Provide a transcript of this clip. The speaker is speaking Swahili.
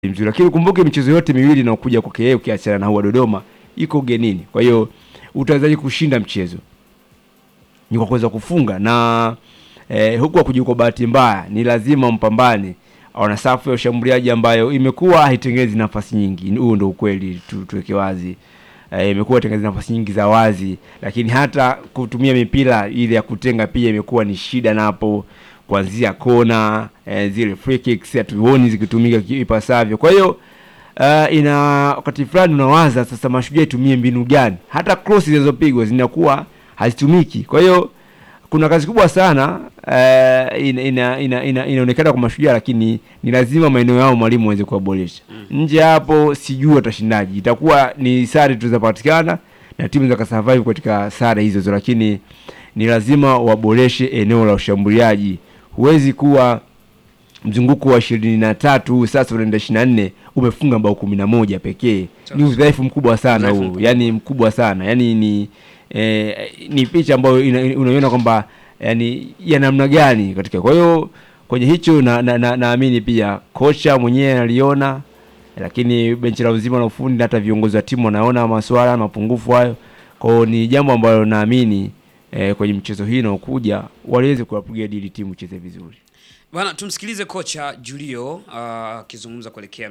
mzuri, lakini ukumbuke michezo yote miwili inayokuja kwake yeye ukiachana na huwa Dodoma iko ugenini. Kwa hiyo utawezaje kushinda mchezo? Ni kwa kuweza kufunga na eh, huku hakuji kwa bahati mbaya, ni lazima mpambane. Wana safu ya ushambuliaji ambayo imekuwa haitengenezi nafasi nyingi, huo ndio ukweli tu, tuweke wazi. Eh, imekuwa haitengenezi nafasi nyingi za wazi, lakini hata kutumia mipira ile ya kutenga pia imekuwa ni shida napo kuanzia kona eh, zile free kicks hatuoni zikitumika ki- ipasavyo. Kwa hiyo uh, ina wakati fulani unawaza sasa, mashujaa itumie mbinu gani? Hata cross zinazopigwa zinakuwa hazitumiki. Kwa hiyo kuna kazi kubwa sana uh, ina, ina, ina, ina, inaonekana kwa mashujaa, lakini ni lazima maeneo yao mwalimu aweze kuwaboresha. Nje hapo sijui watashindaji, itakuwa ni sare tu zitapatikana na timu zikasurvive katika sare hizo hizo, lakini ni lazima waboreshe eneo la ushambuliaji. Huwezi kuwa mzunguko wa ishirini na tatu huu sasa unaenda ishirini na nne umefunga bao kumi na moja pekee. Ni udhaifu mkubwa sana Udhaifu huu, mkubwa. yani mkubwa sana yani ni eh, ni picha ambayo ina- unaiona kwamba yani ya namna gani katika. Kwa hiyo kwenye hicho na, na, na, naamini pia kocha mwenyewe analiona, lakini benchi la uzima la ufundi na hata viongozi wa timu wanaona masuala mapungufu hayo. Kwa hiyo ni jambo ambalo naamini eh, kwenye mchezo hii inaokuja waliweze kuwapigia dili timu icheze vizuri. Bana, tumsikilize kocha Julio ah, akizungumza kuelekea